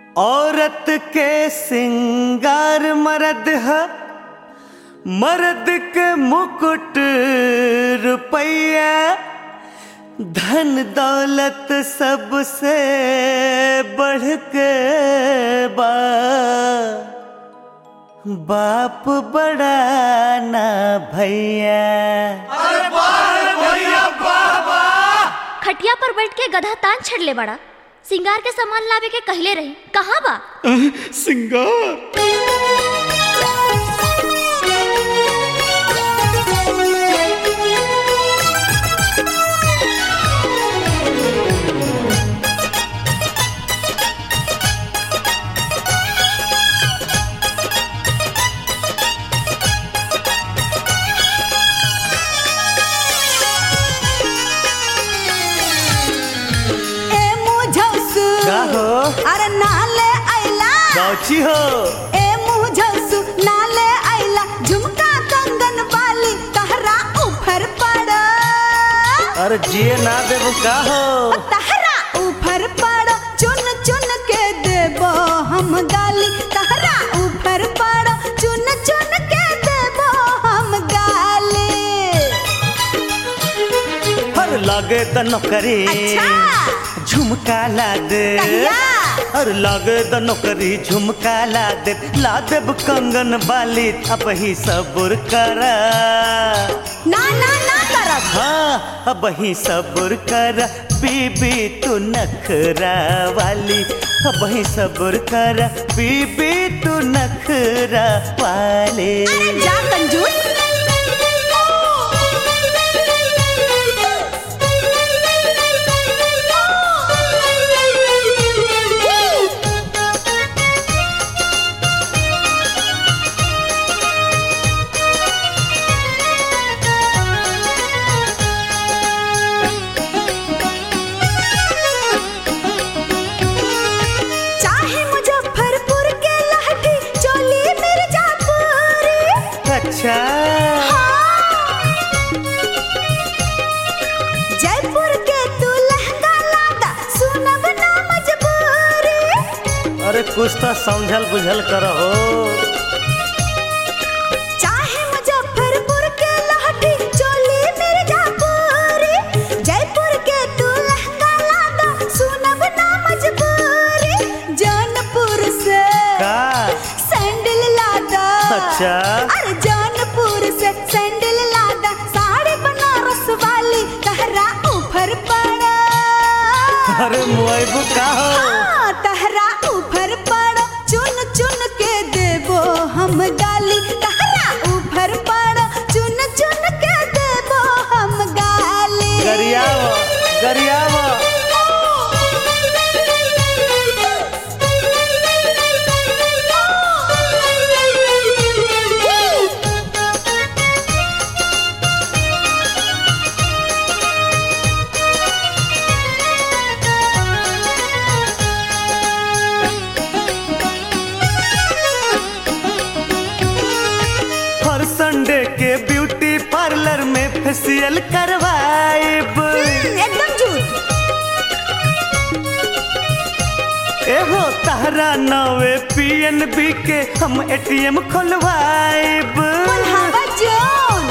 औरत के सिंगार मर्द है मर्द के मुकुट रुपया धन दौलत सबसे बढ़ के बा बाप बड़ा ना भैया खटिया पर बैठ के गधा तान छड़ले बड़ा सिंगार के सामान लावे के कहले रही कहाँ बा सिंगार ए मुझौसु का हो अरे नाले आइला गौची हो ए मुझौसु नाले आइला झुमका कंगन बाली तहरा ऊपर पड़ अरे जिए ना देबू का हो तहरा ऊपर पड़ चुन चुन के देबो हम गाली तहरा ऊपर पड़ चुन चुन के देबो हम गाली हर लागे त नौकरी अच्छा। झुमका ला दे कहिया? हर लागे त नौकरी झुमका ला दे ला देब कंगन बाली अब ही सबुर कर ना ना ना करब हाँ अब ही सबुर कर बीबी तू नखरा वाली अब ही सबुर कर बीबी तू नखरा वाली अरे जा कंजूस चाहे मुजफ्फरपुर के लहठी चोली मिर्जापुरी अच्छा जयपुर के तू लहंगा लादा सुनब ना मजबूरी अरे कुछ तो समझल बुझल करहो चाहे मुजफ्फरपुर के लहठी चोली मिर्जापुरी जयपुर के तू लहंगा लादा सुनब ना मजबूरी जौनपुर से का सैंडल लादा अच्छा। अरे जौनपुर से सैंडल लादा साड़ी बनारस वाली तहरा ऊपर पड़ा अरे मुआइबू का हो हाँ, तहरा ऊपर पड़ो चुन चुन के देबो हम गाली तहरा ऊपर पड़ो चुन चुन के देबो हम गाली गरियाव गरियाव हर संडे के ब्यूटी पार्लर में फेशियल करवाइब एकदम झूठ एहो तहरा नवे पीएनबी के हम एटीएम खोलवाइब हवा जोन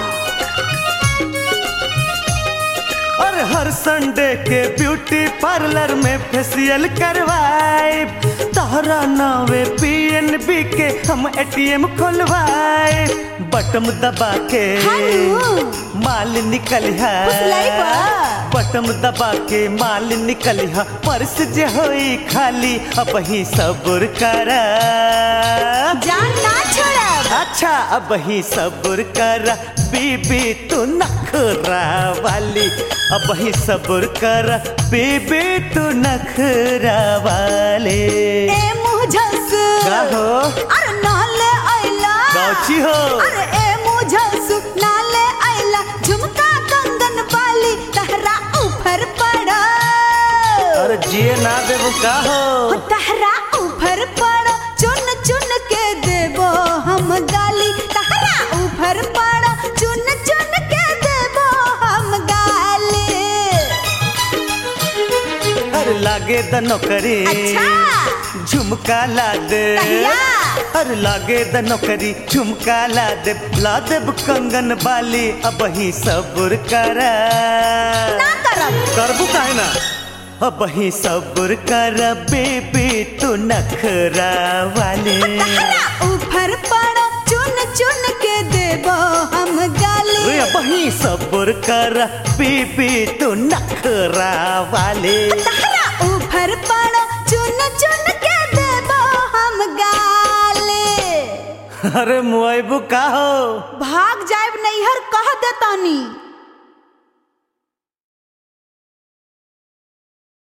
और हर संडे के ब्यूटी पार्लर में फेशियल करवाइब तहरा नवे पीएनबी के हम एटीएम खोलवाए बटम दबा के हेलो। माल निकल है फुसलाइबा। बटम दबा के माल निकल है पर्स जे होई खाली अब ही सबुर कर जान ना छोड़ब अच्छा अब ही सबुर कर बीबी तू नखरा वाली अब ही सबुर कर बीबी तू नखरा वाली ए मुझस का हो अरे नाले आइला गौची हो अरे ए मुझस नाले आइला झुमका कंगन बाली तहरा ऊपर पड़ा अरे जिए ना देबू का हो तहरा ऊपर पड़ो चुन चुन के देबो हम गाली तहरा ऊपर पड़ो चुन चुन के देबो हम गाली अरे लागे द नौकरी अच्छा झुमका ला दे कहिया? अरे लागे द नौकरी झुमका ला दे ला देब कंगन बाली अब ही सब्र करा ना करब करबू काहे ना अब ही सब्र कर बेबी तू नखरा वाले तहरा ऊपर पड़ो चुन चुन के देबो हम गाली रे अब ही सब्र कर बेबी तू नखरा वाले तहरा ऊपर पड़ो चुन चुन के देबो हम गाली अरे मुआइबू का हो भाग जाए नैहर कह देतानी